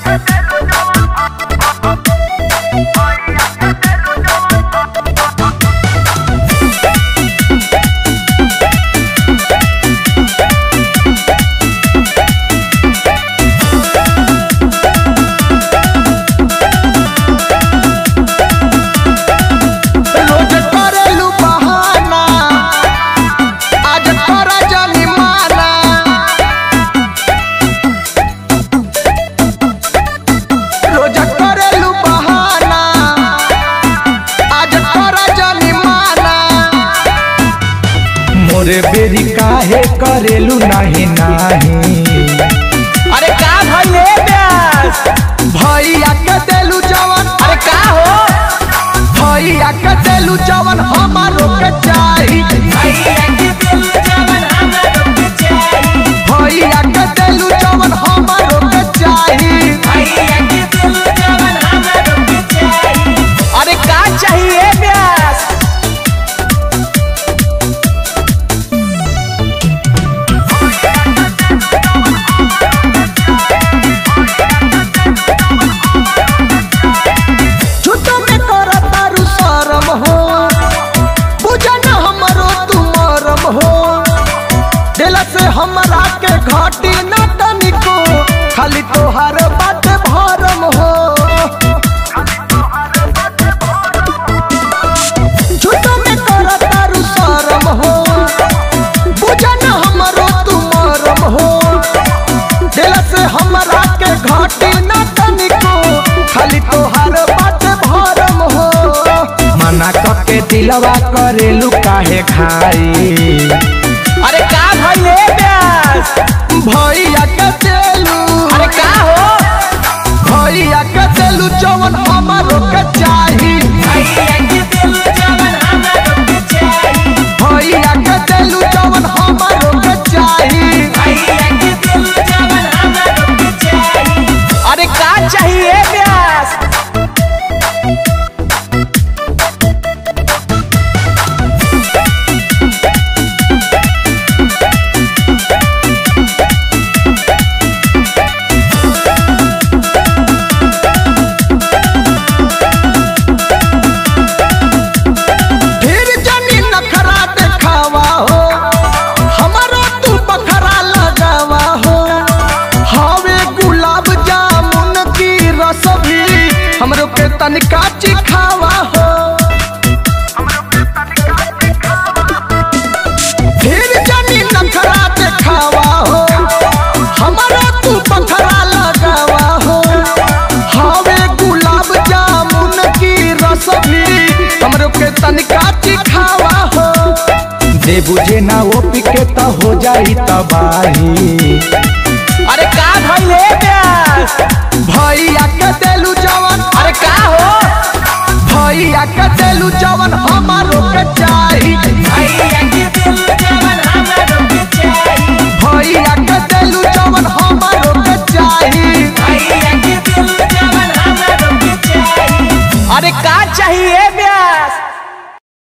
रोज करेलू बहाना आज करा जानी माना रोज करेलू बहाना आज करा जानी माना मोरे बेरी काहे करेलू नाही नाही अरे का भइले ब्यास भैया के देलू जवन अरे का हो भैया के देलू जवन हमारो के चाही भैया के देलू जवन हमारो के चाही अरे का चाहिए ब्यास झूठो में कर तारू शरम हो बुझन हमरो तू मरम हो दिल से हमरा के घाटी न तनिको खाली तोहार बात भरम हो झूठो में कर तारू शरम हो बुझन हमरो तू मरम हो दिल से हमरा के घाटी न तनिको खाली तोहार बात भरम हो मना कके दिलवा करेलू काहे खाई अरे का भइले ब्यास भैया के देलू अरे का हो भैया के देलू जवन हमारो के चाही भैया के देलू जवन हमारो के चाही अरे का चाहिए ब्यास फिर जनी नखरा देखावा हो हमारा तू बखरा लगावा हो हवे गुलाब जामुन की रस भी हमरो के तनिका चिखावा हो फिर जनी नखरा देखावा हो हमारा तू बखरा लगावा हो हवे गुलाब जामुन की रस भी हमरो के तनिका चिखावा हो दे बुझे ना वो पिके त हो जाई तबाही अरे का भइले ब्यास भैया के देलू जवन अरे का हो भैया के देलू जवन